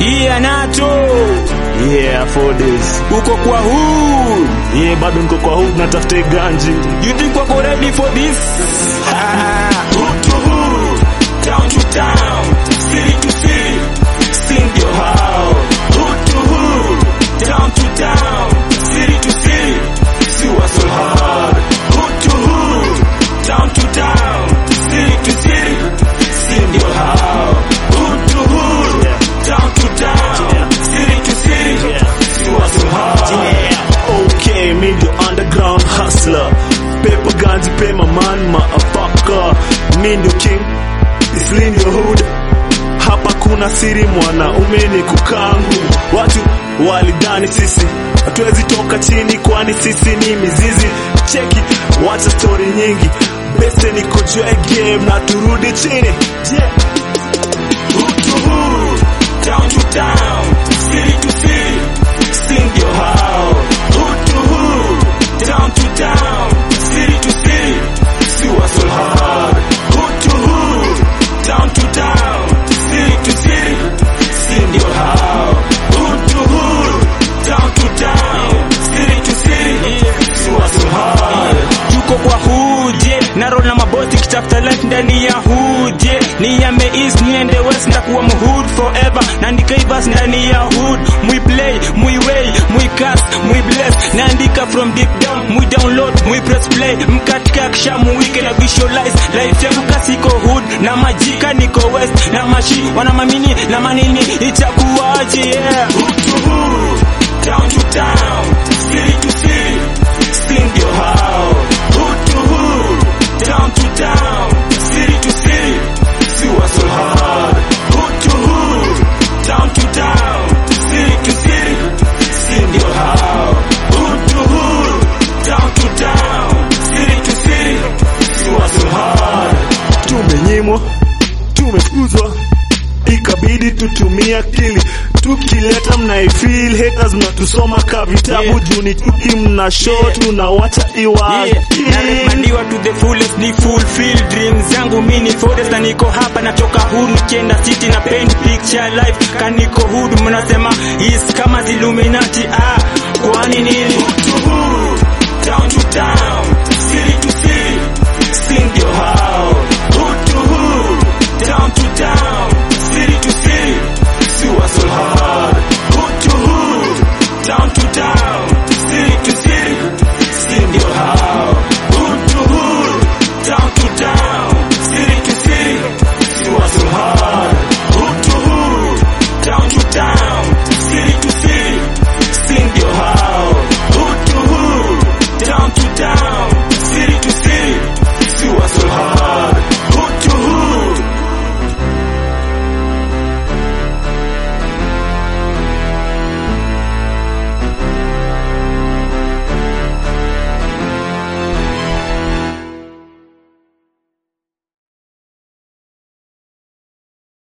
Yeah, nato Yeah, for this. uko kwa hood. Yeah, bado niko kwa hood natafuta ganji. You think wako ready for this? Hood to hood, town to town, city to city, sing your how. Hood to hood, town to town, city to city, see what's so hard. Hood to hood, town to town, city to city, sing your how. Hood to hood, town to town, city to city, see what's so hard. Okay, me the underground hustler. Paper guns, pay my man, motherfucker. Me the king, it's in your hood. Hapa kuna siri mwanaume ni kukangu. Watu walidhani sisi hatuwezi toka chini, kwani sisi ni mizizi. Cheki, wacha story nyingi, bese niko juu ya game na turudi chini. Yeah. Hood to hood, town to town, city to city, sing your how. Hood to hood, town to town, city to city, see what's so hard. Hood to hood, town to town, city to city, sing your how. Hood to hood, town to town, city to city, see what's so hard. Tuko kwa hood, yeah, na roll na maboti kitafuta life ndani ya hood, yeah. Niame east niende west ndakuwa mhood forever naandika ivas ndani ya hood mwi play mwi way mwi cast mwi bless naandika from deep down mwi download mwi press play mkatika kisha muwike na visualize life yangu kasiko hood na majika niko west na mashi wana mamini na manini itakuwaje yeah hood to hood town to town city to city sing your how hood to hood town to town city to city see what's so hard hood to hood town to town city to city sing your how hood to hood town to town city to city see what's so hard tumenyimwa, tumefukuzwa, ikabidi tutumie akili tukileta mnaifeel haters mnatusoma ka vitabu Yeah. juu ni tuki mna show tunawacha iwa Yeah, naremandiwa to the fullest ni fulfill dreams zangu mini forest na niko hapa nachoka hood nikienda city na paint picture life kaniko hood mnasema is kama Illuminati ah kwani nini to hood town to town